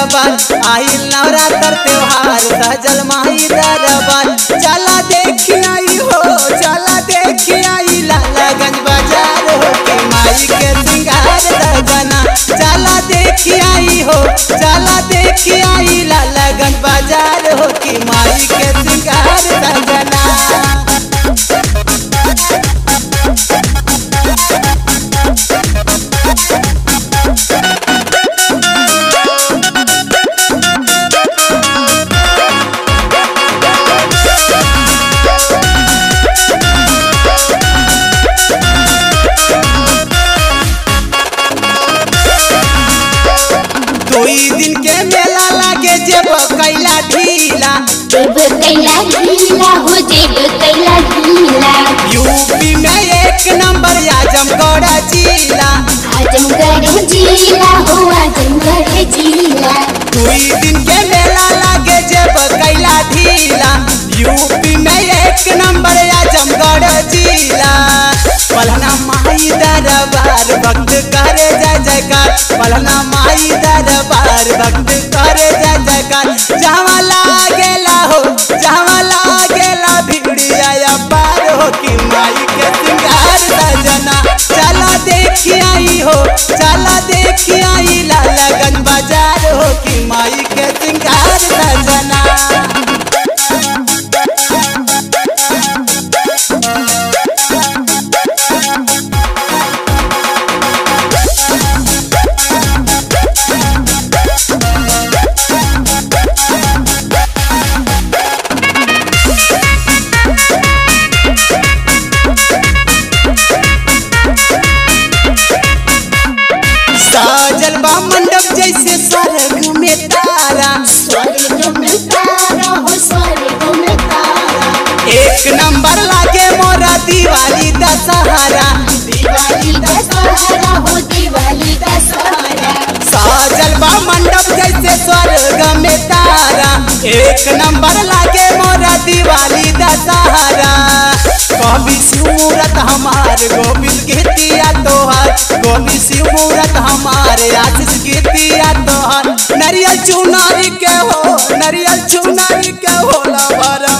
दरबार आइल नवरात्र त्योहार सजल माई दरबार चला देखी आई हो चला देखी आई लालागंज बाजार हो के माई के सिंगार सजना चला देखी आई हो चला देखी आई लालागंज बाजार हो के माई के सिंगार सजना दुई दिन के मेला लागे जेब कैला ढीला देव कैला गीला हो देव कैला गीला यूपी में एक नंबर आजमगढ़ जिला आजमगढ़ जिला हो आजमगढ़ जिला दुई दिन के मेला लागे जेब कैला ढीला यूपी में एक नंबर आजमगढ़ जिला पलना माई दरबार भक्त करे जय जयकार पलना माई दरबार भक्त करे जय जयकार जहाँ लागेला हो जहाँ लागेला भिड़िया पार हो कि माई के सिंगार सजना चला देखी आई हो चला देखी आई लालागंज बाजार हो कि माई के सिंगार सजना साजल बा मंडप जैसे स्वर्ग में तारा स्वर्ग में तारा हो स्वर्ग में तारा एक नंबर लागे मोरा दिवाली दशहरा दिवाली का सहारा हो दिवाली का सहारा साजल बा मंडप जैसे स्वर्ग में तारा एक नंबर लागे मोरा दिवाली दशहरा कवि शिवमूरत हमार गोविंद गीतिया तोहार कवि शिवमूरत हमार आशीष गीतिया तोहार नरियल चुनारी के हो नरियल चुनारी के होला भरा